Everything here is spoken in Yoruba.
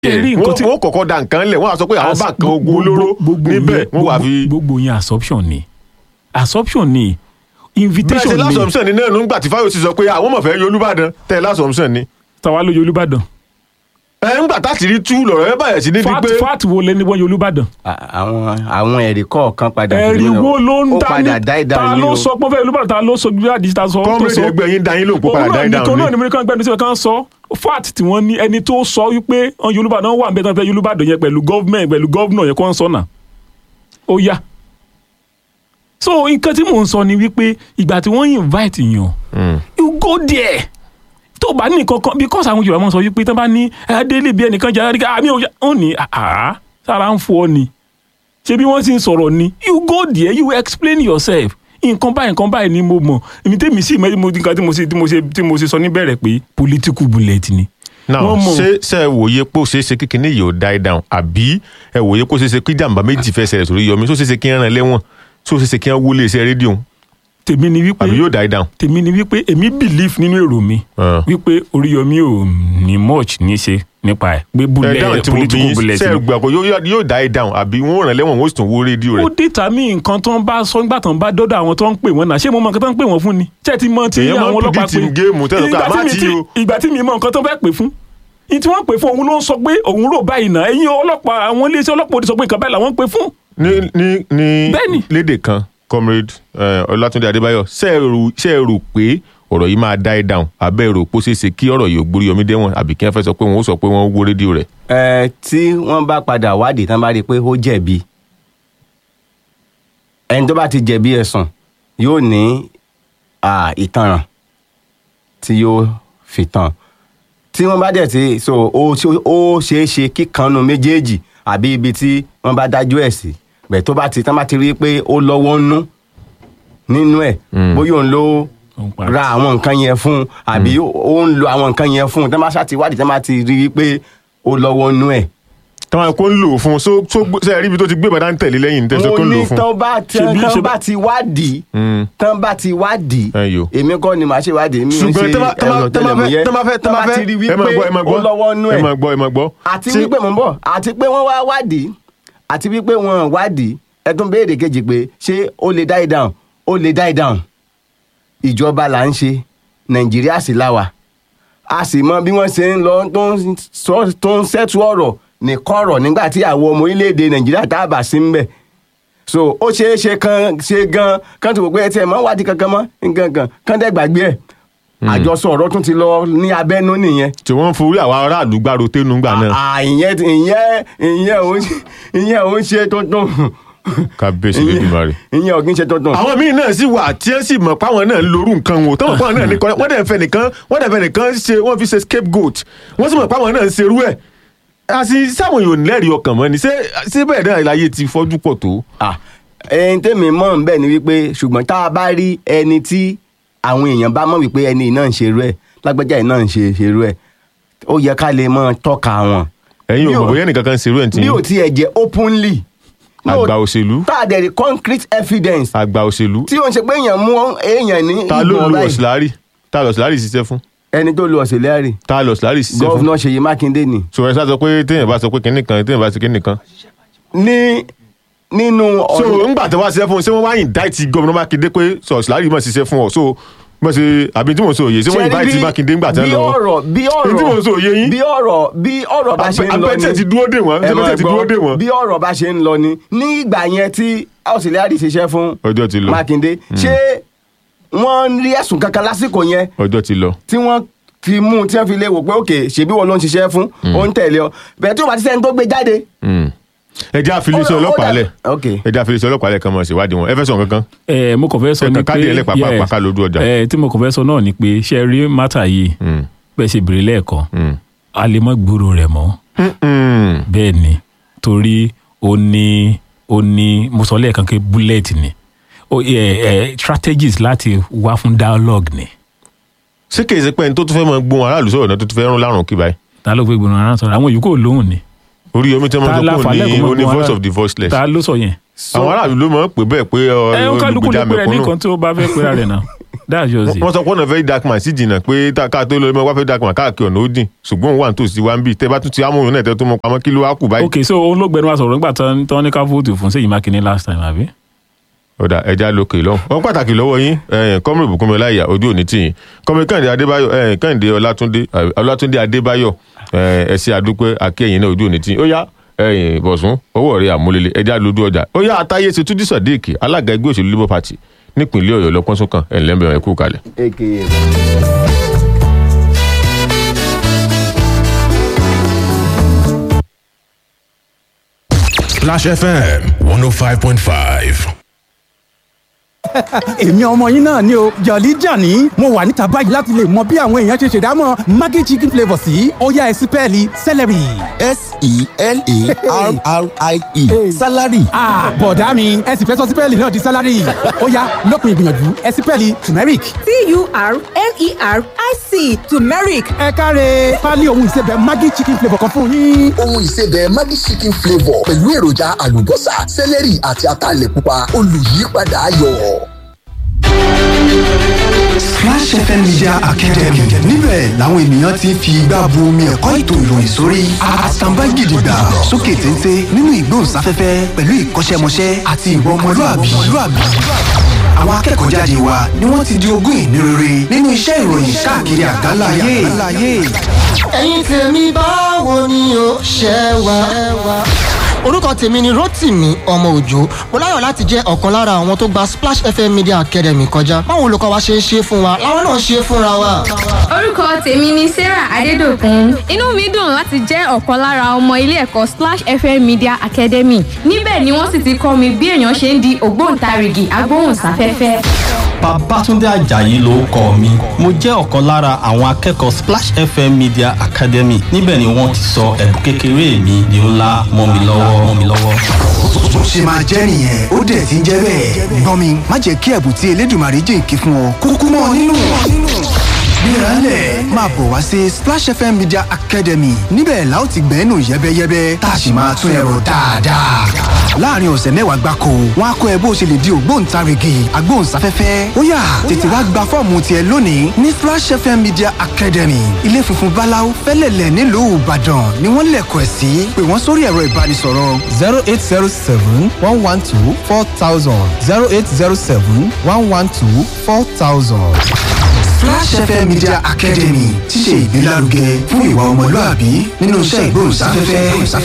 Ṣé rí nǹkan tí- wọ́n kọ́kọ́ da nǹkan lẹ̀ wọ́n á sọ pé àwọn As- bá kan ogun olóró gbogbo níbẹ̀ yẹn- wọ́n wà gbogbo- fi. gbogbo yẹn assumption ni assumption ni bẹ́ẹ̀ ṣe invitation ni lásọ̀mùsàn ni náà nígbà tí Fáyọsì sọ pé àwọn ọmọ fẹ́ yọ Olúbàdàn tẹ̀ lásọ̀mùsàn ni. tàwa lóye Olúbàdàn ẹ ń gbà táti rí tú lọ̀rọ̀ ẹ báyẹ̀ sí ní di fat pé fat wo lẹni wọ́n yọ Olúbàdàn À- àwọn àwọn ẹ̀rí kọ̀ọ̀kan padà ẹ̀rí wo ló ń ó padà dání die ta down ní ló o sọ pé fẹ́ Olúbàdàn ta ló sọ bí àdìsí ta sọ tó kọ́mírèdì sọ ẹgbẹ́ yín dá yín lóhùn kó padà dá yín òun náà dáhùn ní ní. mo ní kàn gbẹnu síbẹ̀ kàn sọ fat tí wọ́n ní ẹni tó sọ wípé ọ̀n Olúbàdàn wà nbẹ̀ tán fẹ́ Olúbàdàn yẹn pẹ̀lú gọ́ọ̀mẹ̀ntì pẹ̀lú gọ́ọ̀nà yẹn kọ́ ń sọ̀nà ó yá so nǹkan tí mò ń sọ ni wípé ìgbà tí wọ́n invite yàn you go there tó bá ní nǹkan kan because àwọn Yorùbá máa ń sọ wípé tán bá ní adélé bí ẹnìkan jẹ́ àríkà àmì òjá ó ní àá sára ń fọ́ ni ṣé bí wọ́n sì ń sọ̀rọ̀ ni you go there you explain yourself nǹkan báyìí nǹkan báyìí ni mo mọ̀ èmi tèmi sì mẹ́rin mo nǹkan tí mo ṣe tí mo ṣe tí mo ṣe sọ níbẹ̀rẹ̀ pé political bullet ni. now Wọ́n mọ̀. ṣé ṣe ẹ wòye pé ó ṣeé ṣe kíkiní yìí ó die down àbí ẹ wòye pé ó ṣeé ṣe kí jàǹbá méjì fẹ́ ṣẹlẹ̀ sórí yọmí ṣó ṣeé ṣe kí ń rán lẹ́wọ̀n ṣó ṣeé ṣe kí ń wọlé iṣẹ́ rédíò tèmi ni wípé àbí yóò die down. tèmi ni wípé èmi believe nínú èrò mi Ah. wípé Oríyọmí ò ní much ní ṣe nípa ẹ̀ pé ẹ bullet dáhùn tí mo bí political yín bullet ṣe ni. ẹ gbà pé yóò yóò die down àbí wọn ò rán lẹ́wọ̀n wọn ó sì tún wó rédíò ó rẹ̀. dìtà mí nǹkan tó ń bá sọ nígbà tó ń bá dọ́dọ̀ àwọn tó ń pè wọ́n náà ṣé mo mọ nǹkan tó ń pè wọ́n fún ni ṣé ẹ ti mọ ti Èèyàn máa ń àwọn ọlọ́pàá predict in game tẹ́lẹ̀ pé Ìgbà tí àmá mi tí ti- o. ìgbà tí mi mọ nǹkan tó fẹ́ pè fún ní tí wọ́n pè fún òun ló ń sọ pé òun rò báyìí náà ẹ̀yin ọlọ́pàá àwọn iléeṣẹ́ ọlọ́pàá ò ti sọ pé nǹkan báyìí làwọn ń pè fún. ní ní ní Bẹ́ẹ̀ni. lédè kan comrade eh, Ọlátúndé Adébáyọ̀ ṣe ẹ rò ṣe ẹ rò pé ọ̀rọ̀ yìí máa die down abẹ́ rò pé ó ṣeé ṣe kí ọ̀rọ̀ yìí ó gbórí yọmí dẹ́wọ̀n àbí kí wọ́n fẹ́ sọ pé wọ́n ó sọ pé wọ́n wó rédíò rẹ̀. ẹ tí wọ́n bá padà wádìí tán bá rí i pé ó jẹ̀bi ẹni tó bá ti jẹ̀bi ẹ̀sùn yóò ní à, ìtanràn tí yóò fi tàn tí wọ́n bá dẹ̀ ti so ó ṣe- ó ṣeé ṣe kíkanu méjèèjì àbí ibi tí wọ́n bá dájú ẹ̀ sí bẹ́ẹ̀ tó bá ti tán bá ti rí i pé ó lọ́wọ́ nú nínú ẹ̀ bóyá òun ló Òun pa- ra àwọn nǹkan yẹn fún un àbí ó ń lo àwọn nǹkan yẹn fún un tán bá ṣáà ti wádìí tán bá ti rí i pé ó lọ́wọ́ nú ẹ̀ táwọn kò ń lò ó fún un so so ṣe ẹ rí ibi tó ti gbé bàdá ń tẹ̀lé lẹ́yìn tẹ̀sán mo kò ń lò ní ó fún un. tán bá ti Ṣebí- tán ṣebí- bá ti wádìí Mm. tán bá ti wádìí Ẹ yo. èmi kọ́ ni màá ṣe wádìí mi ò ṣùgbọ́n ṣe tẹ́ bá- tẹ́ bá- ẹ̀rọ tẹ́ bá fẹ́ tẹlẹmúyẹ́ tẹ́ bá fẹ́ tẹ́ bá fẹ́ ti rí ẹ máa gbọ́ ẹ máa wípé gbọ́ ó lọ́wọ́ nú ẹ ẹ̀ máa gbọ́ ẹ máa gbọ́. àti Tí- wípé mò ń bọ̀ àti pé wọ́n wá wádìí àti wípé wọ́n wádìí ẹ tún béèrè kejì pé ṣé ó lè die down ó lè die down ìjọba là ń ṣe nàìjíríà sì láwà a sì mọ bí wọ́n ṣe ń lọ tó ń sọ- tó ń ṣẹ́tù ọ̀rọ̀ ní kọ̀rọ̀ nígbà tí àwọn ọmọ orílẹ̀-èdè nàìjíríà tá a bá sí ń bẹ̀ so ó ṣeé ṣe kan ṣe gan kan tó wò pé ẹ tiẹ̀ mọ́ wádìí kankan mọ́ nǹkan kan kan dẹ́ gbàgbé ẹ̀ àjọsọ ọ̀rọ̀ tún ti lọ ní abẹ́nú nìyẹn tí wọ́n ń forí àwọn aráàlú gbàrò ténú gbà náà Ah, ìyẹn ìyẹn ìyẹn ò ń ṣe- ìyẹn ò ń ṣe tuntun kábíyèsí lẹ́dùnmarè. ìyẹn ò kí ń ṣe tuntun. àwọn míì náà sì wà tí ẹ sì mọ̀ páwọn náà ń lorú nǹkan wò tọ́wọ́n páwọn náà ní kọ́ wọ́n dẹ̀ ń fẹ́ nìkan wọ́n dẹ̀ ń fẹ́ nìkan ṣe wọ́n fi ṣe scapegoat wọ́n sì mọ̀ páwọn náà ń ṣerú ẹ̀ àti sáwọn èèyàn ò lẹ́rìí ọkàn mọ́ ni ṣé ṣé bẹ́ẹ̀ náà láyé ti fọ́jú pọ̀ tó. Ah, ẹni tẹ́mi mọ̀ ń bẹ̀ ni wípé ṣùgbọ́n tá a bá rí ẹni tí àwọn èèyàn bá mọ̀ wípé ẹni yìí náà ń ṣerú ẹ̀ lágbájá yìí náà ń ṣe ṣerú ẹ̀ ó yẹ ká lè mọ̀ tọ́ka wọn. ẹ̀yin ò Bí mọ̀ ò- bóyá nìkan kan ṣerú ẹ̀ tí bí ò tiẹ̀ jẹ́ openly. No, àgbà òṣèlú tá a dẹ̀ rí concrete evidence àgbà òṣèlú tí ó ń ṣe pé èèyàn mú èèyàn ní ta ló ìbọn lu báyìí. ọ̀sìlárì ta lọ ọ̀sìlárì ṣiṣẹ́ fún ẹni tó lu ọ̀sẹ̀lẹ́rì ta lọ ọ̀sìlárì ṣiṣẹ́ fún. gọ́vnà Ṣèyí Mákindé ni. sọ ẹ sá sọ pé téèyàn bá sọ pé kinní kan téèyàn bá sọ kinní kan. ní nínú so ọ̀rọ̀ ńgbà tí wọ́n ṣiṣẹ́ fún un ṣé wọ́n wá indict gómìnà Mákindé pé sọ ọ̀sìlárì mọ̀ ṣiṣẹ́ fún ọ so bọ́n ṣe àbí tí mò ń sọ òye ṣé wọ́n Ṣé rí indict bí- Mákindé ńgbà tí wọ́n bí lọ. ọ̀rọ̀ bí Èyí tí mò ń sọ òye ọ̀rọ̀ yín. bí ọ̀rọ̀ bí ọ̀rọ̀ bá ṣe ń lọ abẹ́tẹ̀ ti dúró dè wọ́n ẹ ṣé máa bẹ́tẹ̀ ti gbọ́, dúró dè wọ́n. bí ọ̀rọ̀ bá ṣe ń lọ ni ní ìgbà yẹn tí auxiliary ṣiṣẹ́ fún ọjọ́ ti lọ Mákindé ṣé wọ́n rí ẹ̀sùn kankan lásìkò yẹn ọjọ́ ti lọ. tí wọ́n fi mú un tí wọ́n fi lè wò pé òkè ṣèbí wọn ló ń ṣiṣẹ́ fún ó ń tẹ̀lé ọ bẹ́ẹ̀ tí ó bá ti sẹ́ni tó gbé jáde. ẹ jẹ́ àfiléṣẹ́ Ó- ó ọlọ́pàá dà- lẹ̀ ok ẹ jẹ́ àfiléṣẹ́ ọlọ́pàá lẹ̀ kan mọ̀ ṣèwádìí wọn ẹ fẹ́ sọ kankan. ẹ mo kàn fẹ́ sọ Ẹ ni kàn pé káàdì ẹlẹ́pàá yes, pàápàá lójú ọjà. ẹ tí mo kàn fẹ́ sọ náà ni pé ṣe rí mátà yìí Mm. bẹ́ẹ̀ ṣe bèrè lẹ́ẹ̀kan Mm. a lè mọ́ gbúrò rẹ̀ mọ́ Mm. bẹ́ẹ̀ ni torí ó ní ó ní mo sọ lẹ́ẹ̀kan pé bullet ni ó ẹ ẹ strategies láti wá fún dialogue ni ṣé kìí ṣe pé ẹni tó tún fẹ́ mọ gbóhùn aráàlú sọ̀rọ̀ náà tó tún fẹ́ rún lárùn kí báyìí. ta ló gbé gbóná ara sọ̀rọ̀ àwọn yòókù ò lóhùn ni orí omi tí wọ́n Ta sọ la pé fàlẹ́ òní kó mọ òní gbóhùn voice ara- of the voiceless. ta ló sọ yẹn àwọn aráàlú ló mọ̀ ń pè bẹ́ẹ̀ pé ọ, ẹ ó kálukú lè olùgbèjà pèrè mẹ̀kúnnù. nìkan tí ó bá fẹ́ pèrè rẹ̀ náà that's just it. wọ́n sọ pé ọ̀nà very dark man sí jìnnà pé tá- ká tó lọ ẹmọ wá fẹ́ dark man káàkiri ọ̀nà ó jìn ṣùgbọ́n òun wà nítòsí wa ń bì tẹ́ bá tún ti amóhùn náà tẹ́ tó mọ pamọ́ kí ló wá kù báyìí. ok so olóògbé ni wàá sọ̀rọ̀ nígbà tán tán ní ká fóòtù fún Ṣèyí Mákindé last time àbí. ọ̀dà ẹja lókè lọ́hùn. wọ́n pàtàkì lọ́wọ́ yín kọ́mìrì bùkúnmi ọláìyá ojú òní tìyìn kọ́mìrì kẹ́hìndé adébáyọ̀ eh, kẹ́hìndé ọlátúndé eh, ọlátúndé adébáyọ̀ eh, ẹ̀sìn àdúpẹ́ akẹ́yìn náà ojú òní tìyìn ó yá eh, bọ̀sùn owó rẹ̀ àmúlélẹ̀ ẹja lójú ọjà ó yá àtàyè ṣètúndí sọ̀díìkì alága ẹgbẹ́ òṣèlú labour party nípìnlẹ̀ ọ̀yọ́ lọ́pọ̀nsọ́kàn ẹ̀ ńlẹ́mbẹ̀rẹ̀ kú kalẹ̀. aka Splash FM 105.5. èmi ọmọ yín náà ni o jọ̀lí jàní mo wà níta báyìí láti lè mọ bí àwọn èèyàn ṣe ṣèdámọ̀ maggi chicken flavour sí ó yá ẹ sí pẹ́ẹ́lí celery. s-e-l-a-r-r-i-e salary ah bọ̀dá mi ẹ sì fẹ́ sọ sí pẹ́ẹ́lì náà di salary ó yá lópin ìgbìyànjú ẹ sí pẹ́ẹ́lì turmeric. T-U-R-M-E-R-I-C turmeric ẹ káre pálí ohun ìsebẹ̀ maggi chicken flavour kan fún yín. ohun ìsebẹ̀ maggi chicken flavour pẹ̀lú èròjà àlùbọ́sà sẹ́lẹ̀rì àti ataalẹ̀ pupa olùyípadà ayọ̀. Splash FM Media Academy níbẹ̀ làwọn ènìyàn ti ń fi igbá bu omi ẹ̀kọ́ ètò ìròyìn sórí àtàǹbá gidigba sókè téńté nínú ìgbóhùnsáfẹ́fẹ́ pẹ̀lú ìkọ́ṣẹ́mọṣẹ́ àti ìwà ọmọlúàbí. Àwọn akẹ́kọ̀ọ́ jáde wa ni wọ́n ti di ogún ìní rere nínú iṣẹ́ ìròyìn káàkiri àgbáńlá ayé. ẹ̀yin tèmi báwo ni o ṣe wà. orúkọ tèmi ni rotimi ọmọ òjò mo láyọ̀ láti jẹ́ ọ̀kan lára àwọn tó gba splash fm media academy kọjá báwo olùkọ́ wa ṣe ń ṣe fún wa làwọn náà ṣe fúnra wa. orúkọ tèmi ni sarah adédọkùn inú mi dùn láti jẹ́ ọ̀kan lára ọmọ ilé ẹ̀kọ́ splash fm media academy níbẹ̀ ni wọ́n sì ti kọ́ mi bí èèyàn ṣe ń di ògbóǹtarìgì agbóhùnsáfẹ́fẹ́. Babátúndé Àjàyí ló kọ mi. Mo jẹ́ ọ̀kan lára àwọn akẹ́kọ̀ọ́ Splash FM Media Academy. Níbẹ̀ ni wọ́n ti sọ ẹ̀bùn kékeré mi di ńlá mọ́ mi lọ́wọ́ mọ́ mi lọ́wọ́. Bó ṣe máa jẹ́ nìyẹn ó dẹ̀ ti ń jẹ́ bẹ́ẹ̀. Gbọ́n mi má jẹ́ kí ẹ̀bùn tí Elédùmarè jìnkí fún ọ kúkú mọ́ ọ nínú. Gbéralẹ̀ máa bọ̀ wá sí Splash FM Media Academy níbẹ̀ la ó ti gbẹ́nu yẹ́bẹ́yẹ́bẹ́ tá a sì máa tún ẹ̀rọ dáadáa. Láàárín ọ̀sẹ̀ mẹ́wàá gbáko, wọ́n á kọ́ ẹ bó o ṣe lè di ògbóǹtarìgì agbóhùnsáfẹ́fẹ́. Ó yá tètè wá gba fọ́ọ̀mù tiẹ̀ lónìí ní Splash FM Media Academy. Ilé funfun Báláú fẹ́lẹ̀lẹ̀ nílùú Ìbàdàn ni wọ́n lẹ̀kọ̀ ẹ̀ sí. Pè wọ́n sórí ẹ̀rọ ìbánisọ̀rọ̀ zero eight zero seven one one two four thousand zero eight zero seven one one two four thousand. Flash FM Media Academy ti ṣe ìgbélárugẹ fún ìwà ọmọlúàbí nínú iṣẹ́ ìgbóhùnsáfẹ́fẹ́.